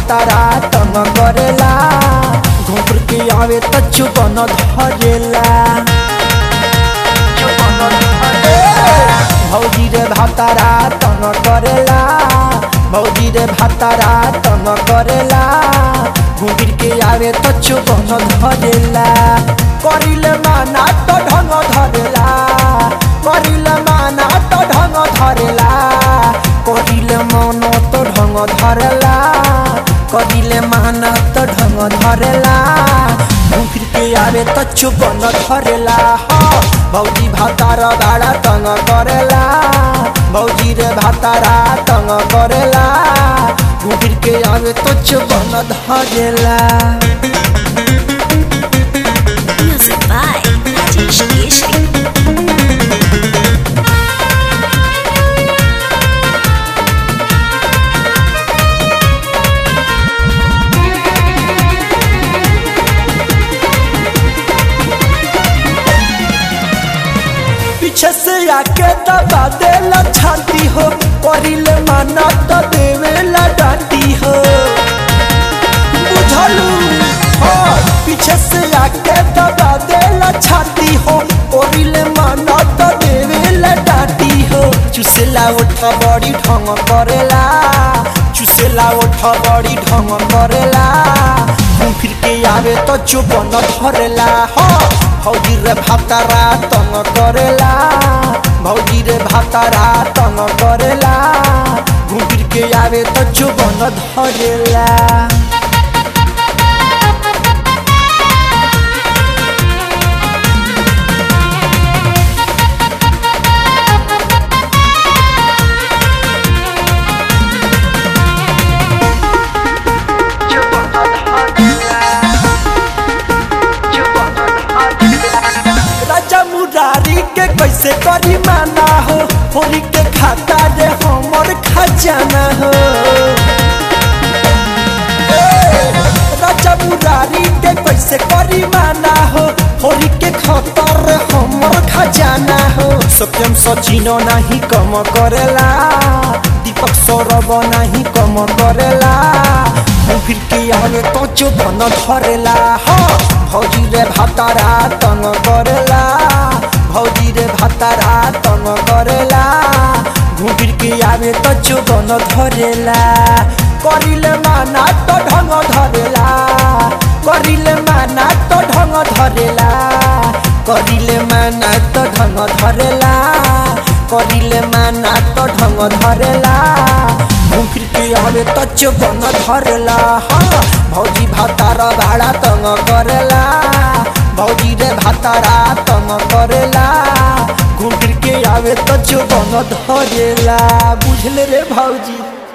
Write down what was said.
भातारा तंग करेला घुंघर के आवे त चुबन धरेला भौजी रे भातारा तंग करेला भौजी रे भातारा तंग करेला घुंघर के आवे त चुबन धरेला करिले माना त ढंग धरेला करिले माना त ढंग धरेला करिले मन त ढंग धरेला करिले माना त ढंग धरेला घुंघर के आवे त चुबन धरेला हाँ भौजी भातारा भाडा तंग करेला भौजी रे भातारा तंग करेला घुंघर के आवे त चुबन धरेला Music by Rajesh Keshri. पीछे से आके दबा देला छाती हो करिले माना तो देवेला डांटी हो बुझलू हाँ पीछे से आके दबा देला छाती हो करिले माना तो देवेला डांटी हो चुसेला उठ बड़ी ढंग करेला चुसेला उठ बड़ी ढंग करेला घूम फिर के आवे तो चुपन धरेला हाँ भौजी रे भातारा तंग करेला भौजी रे भातारा तंग करेला घूम फिर के आवे तो चुपन धरेला राजा मुरारी के कैसे करी माना हो होली के खाता रे हमर खजाना हो ए, राजा मुरारी के कैसे करी माना हो होली के खतर रे हमर खजाना हो सत्यम सचिनो नहीं कम करेला दीपक सौरभ नहीं कम करेला हम फिर के आवे तो चुपन धरेला हाँ भौजी रे भातारा तंग करेला भौजी रे भातारा तंग करेला घुंघिर के आवे तो चुपन धरेला करिले माना तो ढंग धरेला करिले माना तो ढंग धरेला करिले माना तो ढंग धरेला करिले माना तो ढंग धरेला घुंघिर के आवे तो चुपन धरेला हाँ भौजी भातारा भाड़ा तंग करेला भौजी रे भातारा तंग करेला घुंघिर के आवे तो चुपन धरेला बुझले रे भौजी